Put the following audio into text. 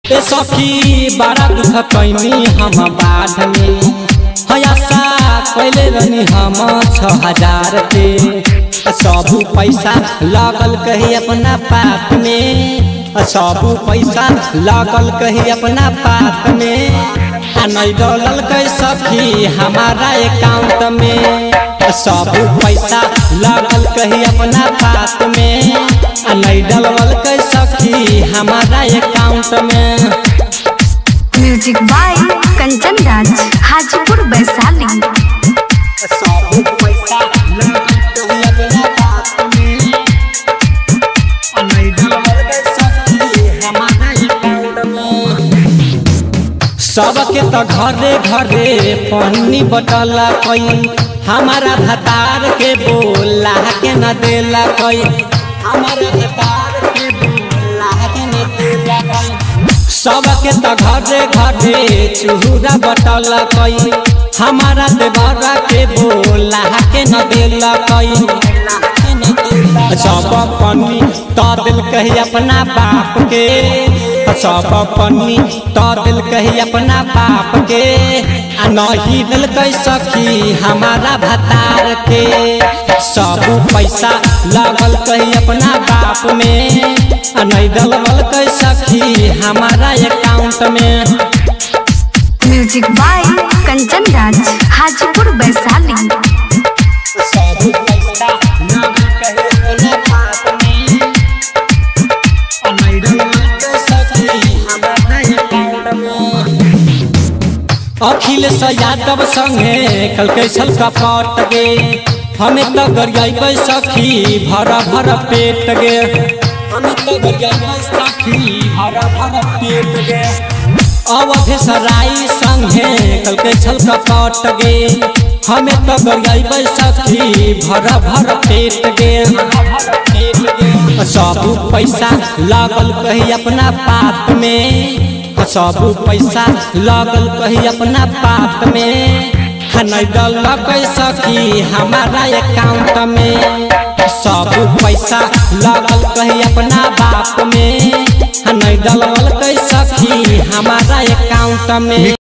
ए सखी बड़ा दुख कैनी हम बाढ़ में हयासा कैले रहनी हम छ हजार के सब पैसा लगल कही अपना पाप में सब पैसा लगल कही अपना पाप में आ नहीं डलल कै सखी हमारा अकाउंट में सब पैसा लगल कही अपना पाप में आ नहीं डलवल कै सखी हमारा अकाउंट में म्यूजिक बाय कंचन राज हाजीपुर वैशाली सब पैसा लगल कही अपना पाप में आ नहीं डलवल कै सखी हमारा अकाउंट में सबके त घरे घरे पन्नी बटला कई हमारा भतार के बोला के न देला कई हमारा भतार के बोला के न देला कई सबके त घरे घरे चूड़ा बटला कई हमारा देवरा के बोला के न देला कई सब पन्नी त दिल कही अपना बाप के सब पन्नी त दिल कही अपना बाप के आ नहीं दिल कही सखी हमारा भतार के सब पैसा लगल कही अपना बाप में आ नहीं डलवल कही सखी हमारा अकाउंट में म्यूजिक बाय कंचन राज हाजीपुर वैशाली सब पैसा लगल कही अपना बाप में आ नहीं डलवल कही सखी हमारा अकाउंट में अखिलेश यादव संगे कल कैसल कपट गे हमें तो गरियाई सखी भरा भरा पेट गे हमें तो गरियाई सखी भरा भरा पेट गे अवधेश राय संगे कल कैसल कपट गे हमें तो गरियाई सखी भरा भरा पेट गे सब पैसा लागल कही अपना पाप में सब पैसा लगल कही अपना पाप में नहीं डल सखी हमारा अकाउंट में सब पैसा लगल कही अपना बाप में नहीं डलवल कही सखी हमारा अकाउंट में